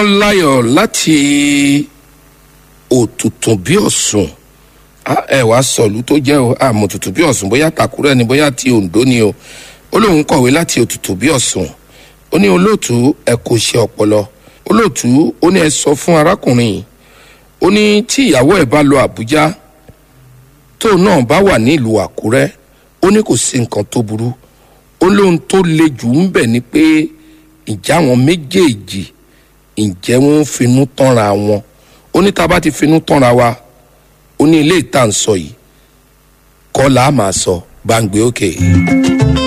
ọmọláyọ̀ láti òtútùn bí ọ̀sùn Ah, ẹ wàá sọ̀lú tó jẹ́ o àmọ́ òtútù bí ọ̀sùn bóyá tàkúrẹ́ ni bóyá ti Oǹdó ni o ó lóun kọ̀wé láti òtútù bí ọ̀sùn ó ní olóòtú ẹ kò ṣe ọpọlọ olóòtú ó ní ẹ sọ fún arákùnrin yìí ó ní tí ìyàwó ẹ bá lọ Àbújá tóun náà bá wà ní ìlú Àkúrẹ́ ó ní kò sí nǹkan tó burú ó lóun tó le jù ń bẹ̀ ni pé ìjà wọn méjèèjì ǹjẹ́ wọ́n ń finú tánra wọn ó ní tá a bá ti finú tánra wa ó ní ilé ìta ń sọ yìí kọ́ là á máa sọ bá ń gbé òkè. Okay.